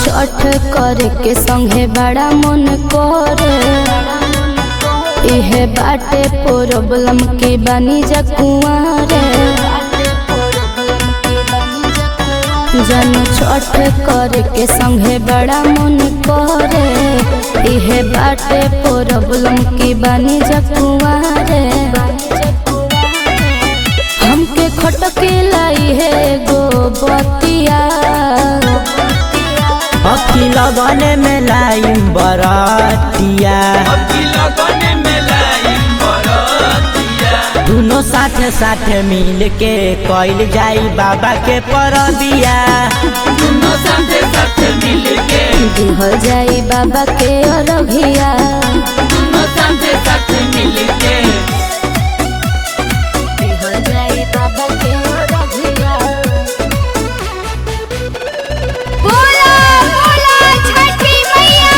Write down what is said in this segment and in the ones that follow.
छठ करे के संगे बड़ा मन करे इहे बाटे प्रॉब्लम के बनी जा कुंवारे जन छठ करे के संगे बड़ा मन करे इहे बाटे प्रॉब्लम के बनी जा कुंवारे हमके खटके लाई है गो बतिया अखी लगन में लाइम बरतिया दोनों साथे साथे मिल के कइल जाई बाबा के परबिया दिहल जाई बाबा के अरघिया दिहल जाई बाबा के अरघिया बोला बोला छठी मैया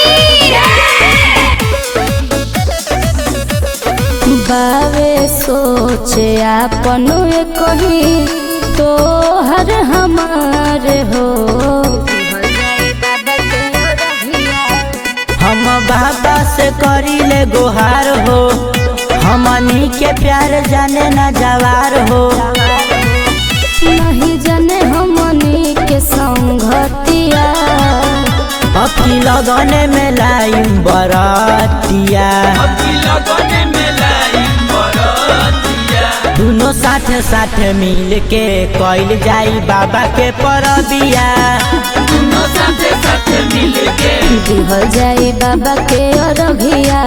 की बावे सोचे आपन कही तो हर हमार हो हम बाबा से करीले गुहार हो हमनी के प्यार जाने न जवार हो नहीं जाने हमनी के संगतिया अखी लगन में लाइम बरतिया दोनों साथे साथे मिल के कइल जाई बाबा के परबिया दिहल जाई बाबा के अरघिया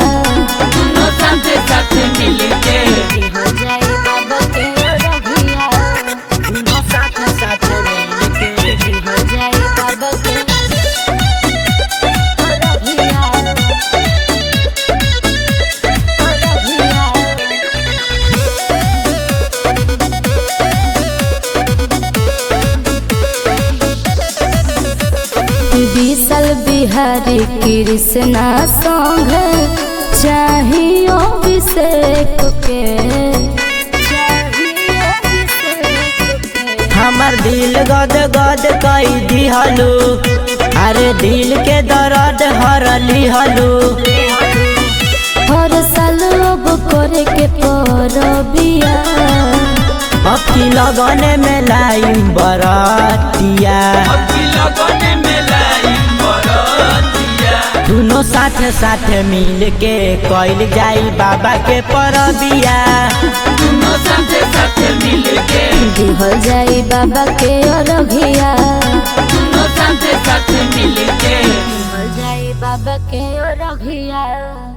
दिहल जाई बाबा के अरघिया दोनों साथे साथे मिल के दिहल जाई बाबा के अरघिया अरघिया विशल बिहारी कृष्णा संग चाहिए अभिषेक के चाहिए अभिषेक के। हमर दिल गद गद कई दिहलू अरे दिल के दर्द हर लिहलू हर साल अब करे के परबिया अखी लगन में लाइम बरतिया दोनों साथे साथे मिल के कइल जाई बाबा के परबिया दिहल जाई बाबा के अरघिया दिहल जाई बाबा के अरघिया